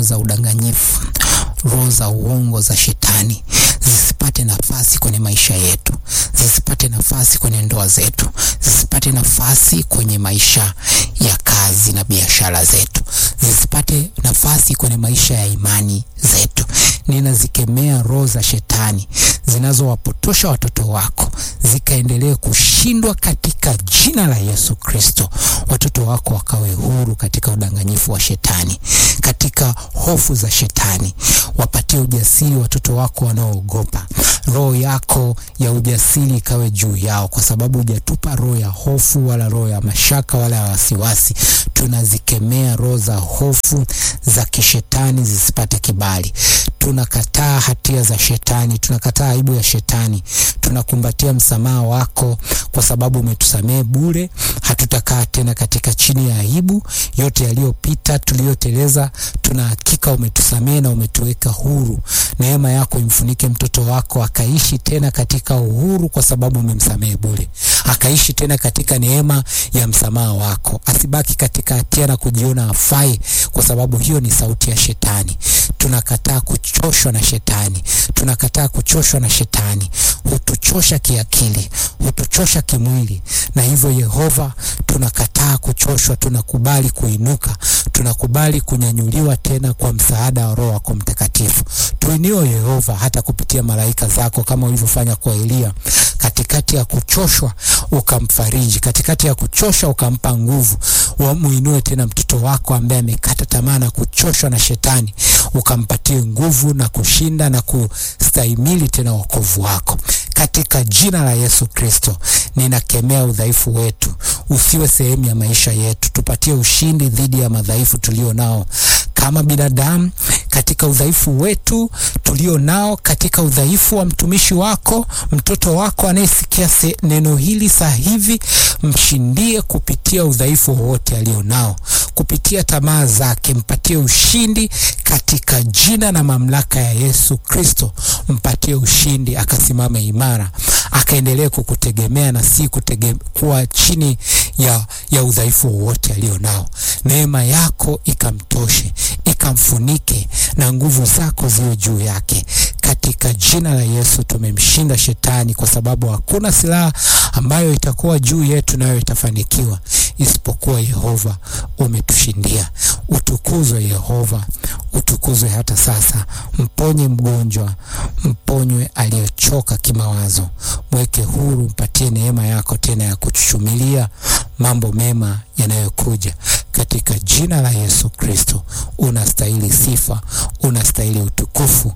roho za udanganyifu, roho za uongo za shetani zisipate nafasi kwenye maisha yetu, zisipate nafasi kwenye ndoa zetu, zisipate nafasi kwenye maisha ya kazi na biashara zetu, zisipate nafasi kwenye maisha ya imani zetu. Ninazikemea roho za shetani zinazowapotosha watoto wako zikaendelee kushindwa katika jina la Yesu Kristo. Watoto wako wakawe huru katika udanganyifu wa shetani, katika hofu za shetani. Wapatie ujasiri watoto wako wanaoogopa. Roho yako ya ujasiri ikawe juu yao, kwa sababu hujatupa roho ya hofu wala roho ya mashaka wala ya wasiwasi. Tunazikemea roho za hofu za kishetani zisipate kibali. Tunakataa hatia za shetani, tunakataa aibu ya shetani, tunakumbatia msamaha wako kwa sababu umetusamehe bure. Hatutakaa tena katika chini ya aibu. Yote yaliyopita tuliyoteleza, tuna hakika umetusamehe na umetuweka huru. Neema yako imfunike mtoto wako akaishi tena katika uhuru, kwa sababu umemsamehe bure, akaishi tena katika neema ya msamaha wako, asibaki katika hatia na kujiona afai, kwa sababu hiyo ni sauti ya shetani. Tunakataa kuchoshwa na shetani, tunakataa kuchoshwa na shetani. Hutuchosha kiakili, hutuchosha kimwili, na hivyo Yehova, tunakataa kuchoshwa, tunakubali kuinuka, tunakubali kunyanyuliwa tena kwa msaada wa Roho wako Mtakatifu. Tuinio Yehova, hata kupitia malaika zako kama ulivyofanya kwa Eliya. Katikati ya kuchoshwa ukamfariji, katikati ya kuchosha ukampa nguvu. Muinue tena mtoto wako ambaye amekata tamaa na kuchoshwa na shetani, ukampatie nguvu na kushinda na kustahimili tena wokovu wako katika jina la Yesu Kristo. Ninakemea udhaifu wetu usiwe sehemu ya maisha yetu. Tupatie ushindi dhidi ya madhaifu tulio nao kama binadamu, katika udhaifu wetu tulio nao, katika udhaifu wa mtumishi wako, mtoto wako anayesikia neno hili saa hivi, mshindie kupitia udhaifu wowote alio nao, kupitia tamaa zake, mpatie ushindi katika jina na mamlaka ya Yesu Kristo. Mpatie ushindi, akasimame imara, akaendelee kukutegemea na si kutege, kuwa chini ya, ya udhaifu wowote alio nao. Neema yako ikamtoshe, ikamfunike na nguvu zako ziwe juu yake katika jina la Yesu. Tumemshinda shetani, kwa sababu hakuna silaha ambayo itakuwa juu yetu nayo itafanikiwa, isipokuwa Yehova umetushindia. Utukuzwe Yehova, utukuzwe hata sasa. Mponye mgonjwa, mponywe aliyochoka kimawazo, mweke huru, mpatie neema yako tena ya kuchuchumilia mambo mema yanayokuja katika jina la Yesu Kristo. Unastahili sifa, unastahili utukufu.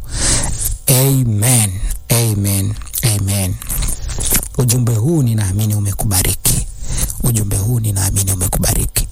Amen, amen, amen. Ujumbe huu ninaamini umekubariki. Ujumbe huu ninaamini umekubariki.